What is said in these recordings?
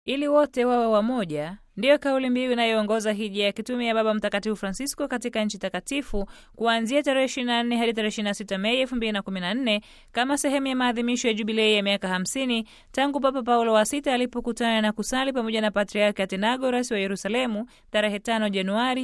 ili wote wawe wamoja ndiyo kauli mbiu inayoongoza hija ya kitume ya Baba Mtakatifu Francisco katika nchi takatifu kuanzia tarehe 24 hadi tarehe 26 Mei 2014 kama sehemu ya maadhimisho ya jubilei ya miaka 50 tangu Papa Paulo wa Sita alipokutana na kusali pamoja na Patriarki Athenagoras wa Yerusalemu tarehe 5 Januari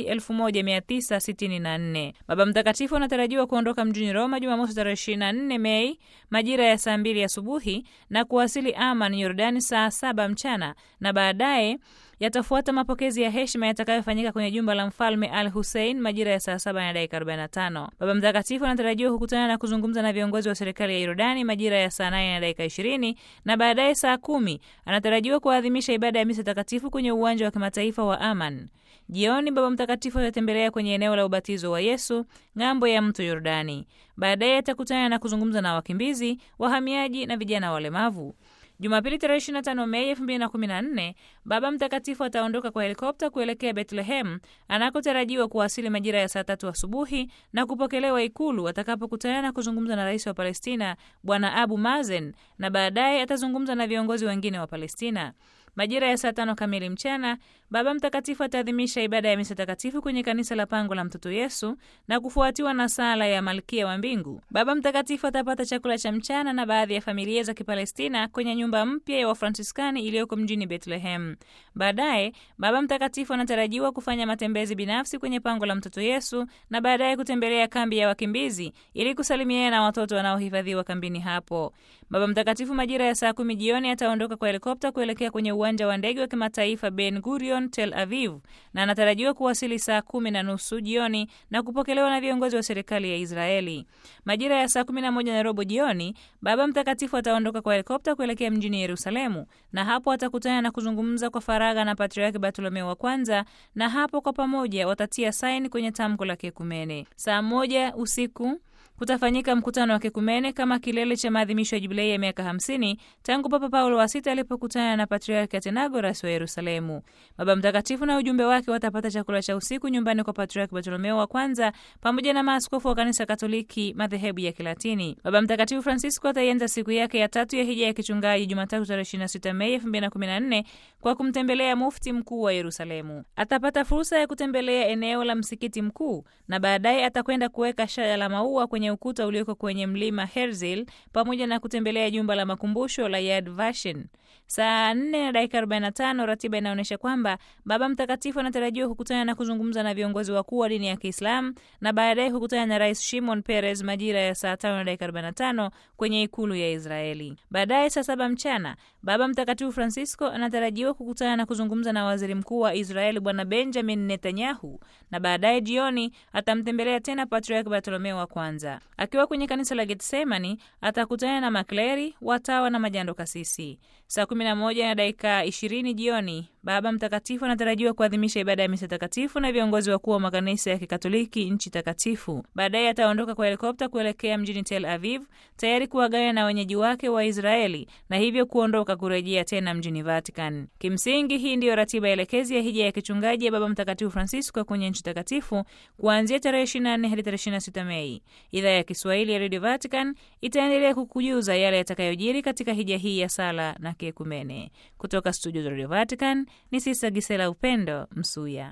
1964. Baba Mtakatifu anatarajiwa kuondoka mjini Roma Jumamosi tarehe 24 Mei majira ya saa 2 asubuhi na kuwasili Aman, Yordani saa 7 mchana na baadaye yatafuata mapokezi ya heshima yatakayofanyika kwenye jumba la mfalme Al Hussein majira ya saa saba na dakika 45. Baba Mtakatifu anatarajiwa kukutana na kuzungumza na viongozi wa serikali ya Yordani majira ya saa nane na dakika 20 na baadaye saa kumi anatarajiwa kuadhimisha ibada ya misa takatifu kwenye uwanja wa kimataifa wa Aman. Jioni Baba Mtakatifu atatembelea kwenye eneo la ubatizo wa Yesu ng'ambo ya mto Yordani. Baadaye atakutana na kuzungumza na wakimbizi, wahamiaji na vijana walemavu. Jumapili tarehe 25 Mei 2014 Baba Mtakatifu ataondoka kwa helikopta kuelekea Bethlehem anakotarajiwa kuwasili majira ya saa tatu asubuhi na kupokelewa Ikulu atakapokutana na kuzungumza na rais wa Palestina Bwana Abu Mazen na baadaye atazungumza na viongozi wengine wa Palestina. Majira ya saa tano kamili mchana Baba Mtakatifu ataadhimisha ibada ya misa takatifu kwenye kanisa la Pango la Mtoto Yesu na kufuatiwa na sala ya Malkia wa Mbingu. Baba Mtakatifu atapata chakula cha mchana na baadhi ya familia za Kipalestina kwenye nyumba mpya ya Wafransiskani iliyoko mjini Bethlehem. Baadaye Baba Mtakatifu anatarajiwa kufanya matembezi binafsi kwenye Pango la Mtoto Yesu na baadaye kutembelea kambi ya wakimbizi ili kusalimiana na watoto wanaohifadhiwa kambini hapo. Baba Mtakatifu majira ya saa kumi jioni ataondoka kwa helikopta kuelekea kwenye uwanja wa ndege wa kimataifa Ben Gurion Tel Aviv na anatarajiwa kuwasili saa kumi na nusu jioni na kupokelewa na viongozi wa serikali ya Israeli. Majira ya saa kumi na moja na robo jioni Baba Mtakatifu ataondoka kwa helikopta kuelekea mjini Yerusalemu na hapo atakutana na kuzungumza kwa faragha na Patriarki Bartolomeo wa kwanza, na hapo kwa pamoja watatia saini kwenye tamko la kiekumene. Saa moja usiku kutafanyika mkutano wa kekumene kama kilele cha maadhimisho ya jubilei ya miaka 50 tangu Papa Paulo wa Sita alipokutana na Patriarki Athenagoras wa Yerusalemu. Baba Mtakatifu na ujumbe wake watapata chakula cha usiku nyumbani kwa Patriarki Bartolomeo wa kwanza pamoja na maaskofu wa kanisa Katoliki madhehebu ya Kilatini. Baba Mtakatifu Francisco ataianza siku yake ya tatu ya hija ya kichungaji Jumatatu tarehe 26 Mei 2014 kwa kumtembelea mufti mkuu wa Yerusalemu. Atapata fursa ya kutembelea eneo la msikiti mkuu na baadaye atakwenda kuweka shada la maua kwenye ukuta ulioko kwenye mlima Herzl pamoja na kutembelea jumba la makumbusho la Yad Vashem. Saa 4 na dakika 45, ratiba inaonyesha kwamba Baba Mtakatifu anatarajiwa kukutana na kuzungumza na viongozi wakuu wa dini ya Kiislamu na baadaye kukutana na Rais Shimon Peres majira ya saa 5 na dakika 45 kwenye ikulu ya Israeli. Baadaye saa saba mchana Baba Mtakatifu Francisco anatarajiwa kukutana na kuzungumza na waziri mkuu wa Israeli Bwana Benjamin Netanyahu na baadaye jioni atamtembelea tena Patriarki Bartolomeo wa kwanza. Akiwa kwenye kanisa la Getsemani atakutana na makleri, watawa na majando kasisi. Saa 11 na dakika 20 jioni Baba Mtakatifu anatarajiwa kuadhimisha ibada ya misa takatifu na viongozi wakuu wa makanisa ya Kikatoliki nchi takatifu. Baadaye ataondoka kwa helikopta kuelekea mjini Tel Aviv, tayari kuwagana na wenyeji wake wa Israeli na hivyo kuondoka kurejea tena mjini Vatican. Kimsingi, hii ndiyo ratiba elekezi ya hija ya kichungaji ya Baba Mtakatifu Francisco kwenye nchi takatifu kuanzia tarehe 24 hadi tarehe 26 Mei. Idhaa ya Kiswahili ya Radio Vatican itaendelea kukujuza yale yatakayojiri katika hija hii ya sala na kiekumene. Kutoka studio za Radio Vatican ni Sista Gisela Upendo Msuya.